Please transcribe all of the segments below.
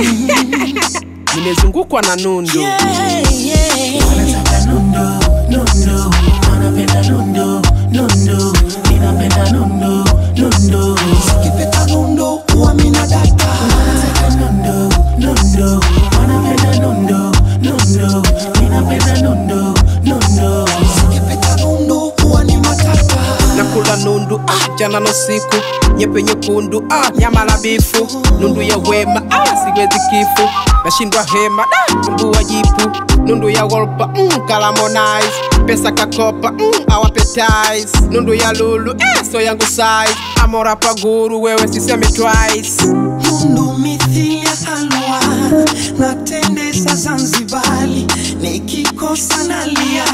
nimezungukwa na nundu Yeah, yeah. Wanataka nundu, nundu, wanapenda nundu, nundu, ninapenda nundu, nundu. Ukipeta nundu, huwa mina data. Wanataka nundu, nundu, wanapenda nundu, nundu, ninapenda nundu, nundu. Ukipeta nundu, huwa ni matata. nakula nundu ah, jana na usiku nyepe nyekundu ah, nyama la bifu nundu ya wema ah, siwezi kifu nashindwa hema da tumbua jipu nundu ya wolpa mm, kalamonize pesa kakopa mm, awapetis nundu ya lulu eh, so yangu size amora paguru wewe siseme twice Nundu mithili ya halwa na tende za Zanzibari, nikikosa nalia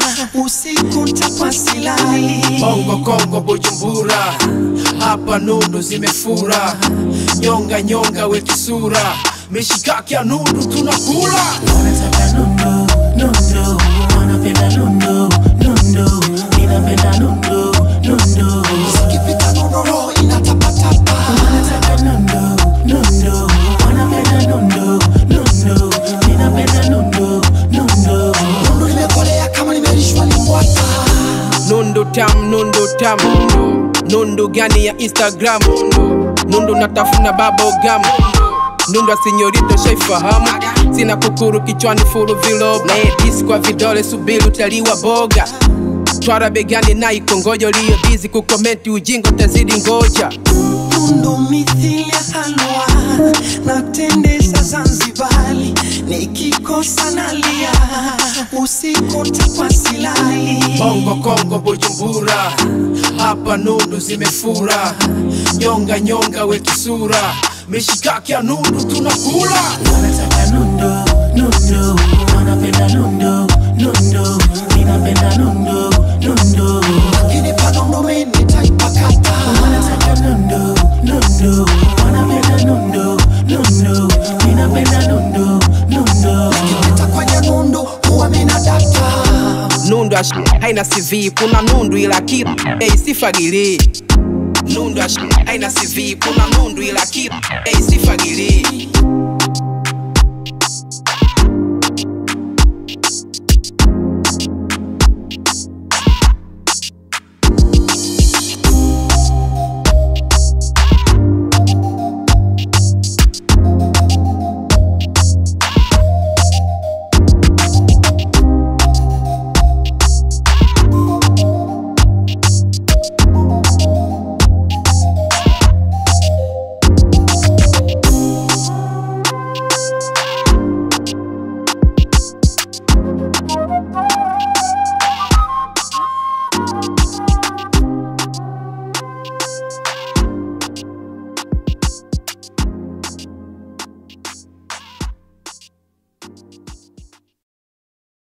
usiku ntakwa silali. Bongo Kongo Bujumbura, hapa nundu zimefura, nyonga nyonga wekisura, mishikaki ya nundu tunakula. Wanataka nundu, nundu, wanapenda nundu, nundu, ninapenda nundu, nundu. Zikipita nundu roho inatapatapa. Wanataka nundu, nundu, wanapenda nundu, nundu, ninapenda nundu, nundu. Nundu limekolea kama limelishwa limbwata. Nundu tam, nundu tam, nundu, nundu gani ya Instagram, nundu, nundu natafuna bubblegum, nundu asinyorito shaifahamu, sina kukuru kichwani furu vilob, na edisi kwa vidole subiri utaliwa boga twara begani na ikongojo liyo bizi kukomenti ujingo tazidi ngoja Nundu mithili ya halwa na tende za Zanzibari, nikikosa nalia usiku ntakwa silali. Bongo Kongo Bujumbura, hapa nundu zimefura, nyonga nyonga wekisura, mishikaki ya nundu tunakula. Wanataka nundu, nundu, wanapenda nundu, nundu, ninapenda nundu, nundu. Ukinipa nundu mimi nitaipakata. Wanataka nundu, nundu, wanapenda nundu, nundu, ninapenda nundu, nundu. Nikipita kwenye nundu huwa mina data. Nundu ash haina CV, kuna nundu ila kitu hey, sifagili. Nundu ash haina CV, kuna nundu ila kitu hey, sifagili.